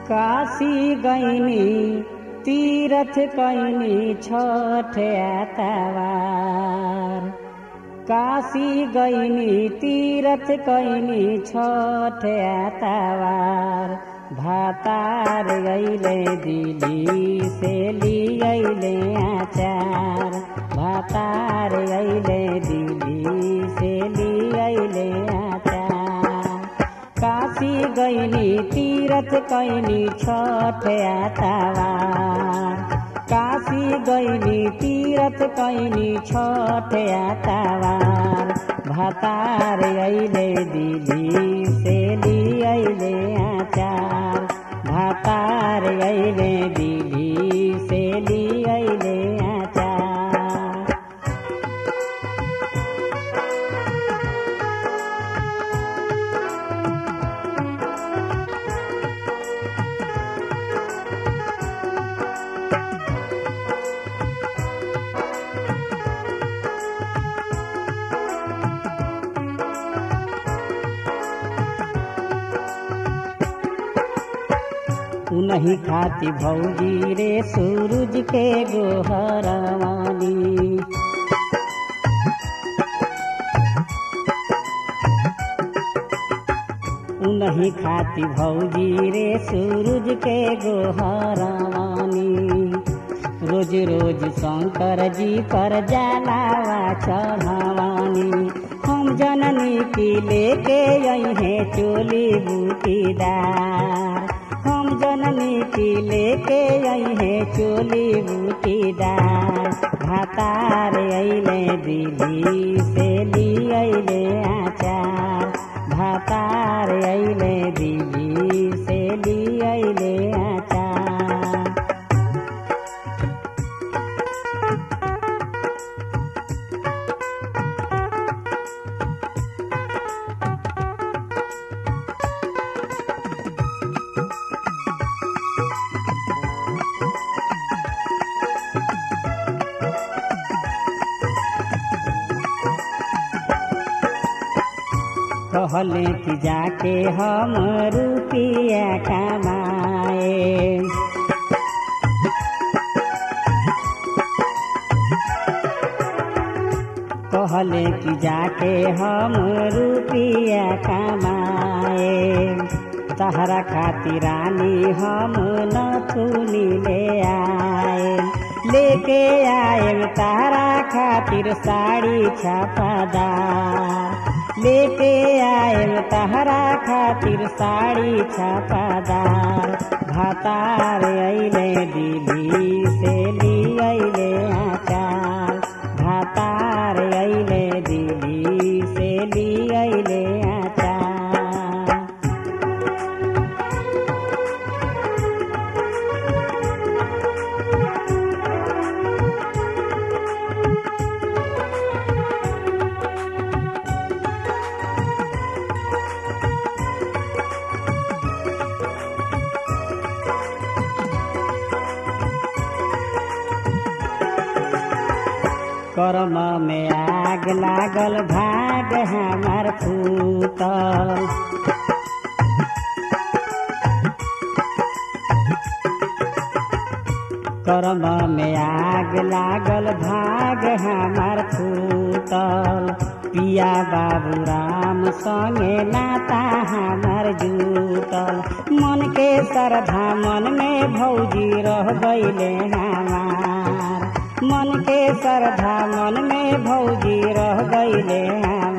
काशी गैनी तीरथ कैनी छठ आतवार काशी गैनी तीरथ कैनी छठ आतवार भातार गैले दिली से लियले आचार भातार गैले दिली से लियले आचार काशी गैनी तीरथ कैनी छठ आतवार काशी गैनी तीरथ कैनी छठ आतवार भातार अइले दिली से लियले आचार भातार अइले दिली से लियले आचार उनही खाती भौजी रे सूरज के गोहरवानी उनही खाती भौजी रे सूरज के गोहरवानी रोज रोज शंकर जी पर जलावा चढ़वानी हम जननी की लेके अहे चोली बूटीदार हम जननी की लेके अहे चोली बूटीदार भातार अइले दिली से लियले आचार भातार अइले दिली से लियले आचार कहले कि जाके हम रुपिया कमाए कहले कि जाके हम रुपिया कमाए तहरा खातिर रानी हम नथुनी ले आए लेके आए तारा खातिर साड़ी छापादार लेके आए तहरा खातिर साड़ी छापादार भातार अइले दिली से लियले आचार भातार अइले दिली से लियले आचार कर्म में आग लागल भाग हमार फूटल कर्म में आग लागल भाग हमार फूटल पिया बाबू राम संगे नाता हमार जुटल मन के श्रद्धा मन में भौजी रह गईले हमार मन के श्रद्धा मन में भौजी रह गईले हमार